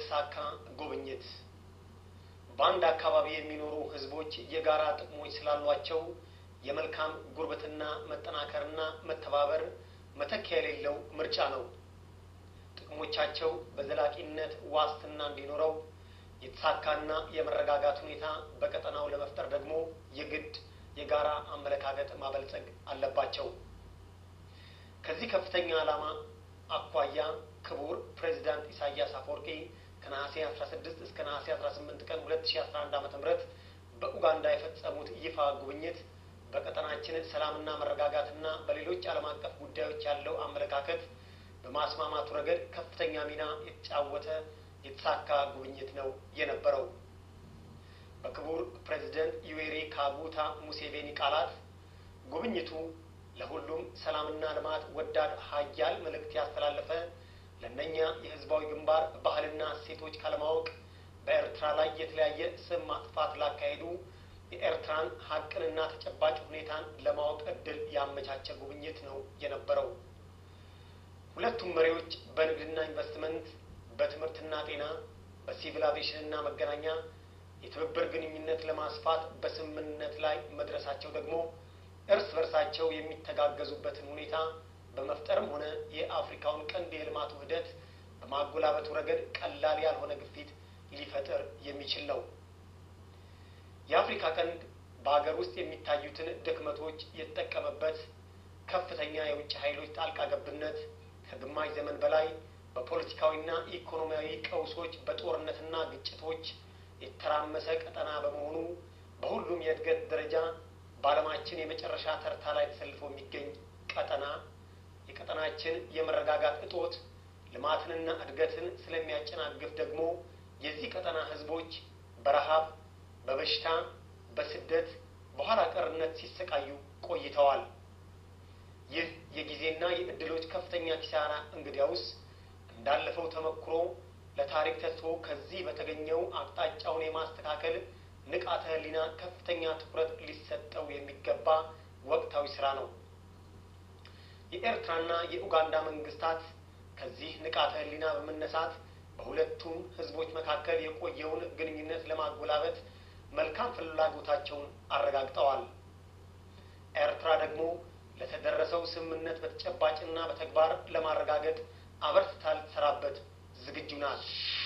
የተሳካ ጉብኝት በአንድ አካባቢ የሚኖሩ ህዝቦች የጋራ ጥቅሞች ስላሏቸው የመልካም ጉርብትና መጠናከርና መተባበር መተኪያ የሌለው ምርጫ ነው። ጥቅሞቻቸው በዘላቂነት ዋስትና እንዲኖረው የተሳካና የመረጋጋት ሁኔታ በቀጠናው ለመፍጠር ደግሞ የግድ የጋራ አመለካከት ማበልጸግ አለባቸው። ከዚህ ከፍተኛ ዓላማ አኳያ ክቡር ፕሬዚዳንት ኢሳያስ አፈወርቂ ከነሐሴ 16 እስከ ነሐሴ 18 ቀን 2011 ዓ.ም በኡጋንዳ የፈጸሙት ይፋ ጉብኝት በቀጠናችን ሰላምና መረጋጋትና በሌሎች ዓለም አቀፍ ጉዳዮች ያለው አመለካከት በማስማማቱ ረገድ ከፍተኛ ሚና የተጫወተ የተሳካ ጉብኝት ነው የነበረው። በክቡር ፕሬዚደንት ዩዌሪ ካጉታ ሙሴቬኒ ቃላት ጉብኝቱ ለሁሉም ሰላምና ልማት ወዳድ ሀያል መልእክት ያስተላለፈ ለእነኛ የህዝባዊ ግንባር ባህልና እሴቶች ካለማወቅ በኤርትራ ላይ የተለያየ ስም ማጥፋት ላካሄዱ የኤርትራን ሀቅንና ተጨባጭ ሁኔታን ለማወቅ እድል ያመቻቸ ጉብኝት ነው የነበረው። ሁለቱም መሪዎች በንግድና ኢንቨስትመንት፣ በትምህርትና ጤና፣ በሲቪል አቪዬሽንና መገናኛ የትብብር ግንኙነት ለማስፋት በስምምነት ላይ መድረሳቸው ደግሞ እርስ በርሳቸው የሚተጋገዙበትን ሁኔታ በመፍጠርም ሆነ የአፍሪካውን ቀንድ የልማት ውህደት በማጎላበቱ ረገድ ቀላል ያልሆነ ግፊት ሊፈጥር የሚችል ነው። የአፍሪካ ቀንድ በሀገር ውስጥ የሚታዩትን ድክመቶች የተጠቀመበት ከፍተኛ የውጭ ኃይሎች ጣልቃ ገብነት ከግማሽ ዘመን በላይ በፖለቲካዊና ኢኮኖሚያዊ ቀውሶች በጦርነትና ግጭቶች የተራመሰ ቀጠና በመሆኑ በሁሉም የእድገት ደረጃ በዓለማችን የመጨረሻ ተርታ ላይ ተሰልፎ የሚገኝ ቀጠና የቀጠናችን የመረጋጋት እጦት ልማትንና እድገትን ስለሚያጨናግፍ ደግሞ የዚህ ቀጠና ህዝቦች በረሃብ፣ በበሽታ፣ በስደት፣ በኋላ ቀርነት ሲሰቃዩ ቆይተዋል። ይህ የጊዜና የእድሎች ከፍተኛ ኪሳራ እንግዲያውስ እንዳለፈው ተመክሮ ለታሪክ ተትቶ ከዚህ በተገኘው አቅጣጫውን የማስተካከል ንቃተ ህሊና ከፍተኛ ትኩረት ሊሰጠው የሚገባ ወቅታዊ ስራ ነው። የኤርትራና የኡጋንዳ መንግስታት ከዚህ ንቃተ ህሊና በመነሳት በሁለቱም ህዝቦች መካከል የቆየውን ግንኙነት ለማጎላበት መልካም ፍላጎታቸውን አረጋግጠዋል። ኤርትራ ደግሞ ለተደረሰው ስምምነት በተጨባጭና በተግባር ለማረጋገጥ አበርትታ ልትሰራበት ዝግጁ ናት።